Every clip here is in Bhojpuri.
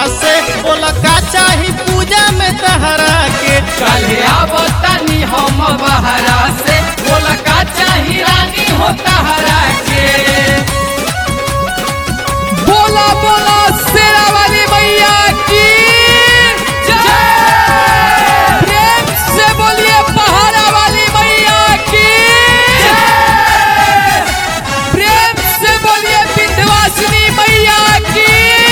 से बोला का चाही पूजा में तहरा के काल्हे आवतानी हम बहरा से बोला का चाही रानी हो तहरा के बोला बोला शेरा वाली मैया की जय प्रेम से बोलिए पहाड़ा वाली मैया की जय प्रेम से बोलिए विंध्यवासिनी मैया की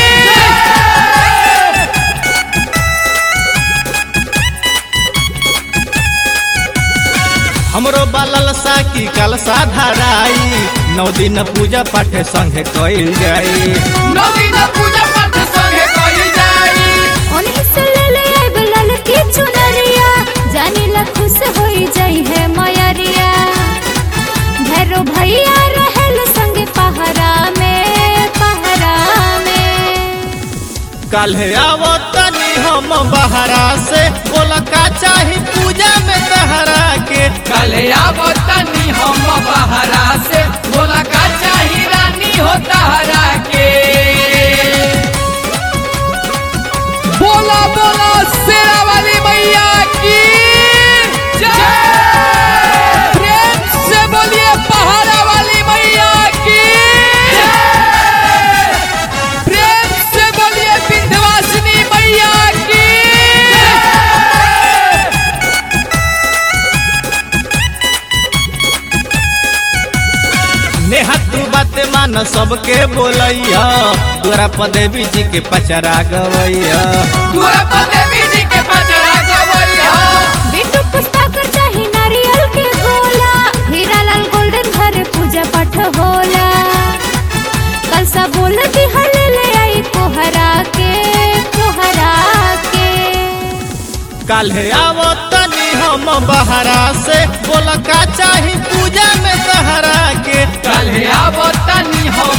हमरो बालल सा की कलसा धराई नौ दिन पूजा पाठ संगे कइल जाई नवीन पूजा पाठ संगे कइल जाई ओन्ही से ले ले आइब लाल की चुनरिया जानी ला खुश होई जाई है मयरिया भैरो भैया रहल संगे पहरा में पहरा में काल्हे आवो तनी हम बहरा से बोला का चाही पूजा में तहरा के कले आवतनी हम बहरा से बोला का चाही रानी हो तहरा के बोला बोला शेरा वाली मैया की जय प्रेम से बोलिए पहाड़ा वाली मैया की जय प्रेम से बोलिए विंध्यवासिनी मैया की नेहा तू बात मान सबके बोलैया तोरा पदेवी जी के पचरा गवैया तोरा पदेवी जी के पचरा गवैया बिट्टू पुष्पाकर चाही नारियल के गोला हीरा लाल गोल्डन घर पूजा पाठ होला कल सा बोल दी हले ले आई कोहरा के कोहरा के काल्हे आवो तनी हम बहरा से बोला का चाही पूजा में तहरा के कल आवतनी हम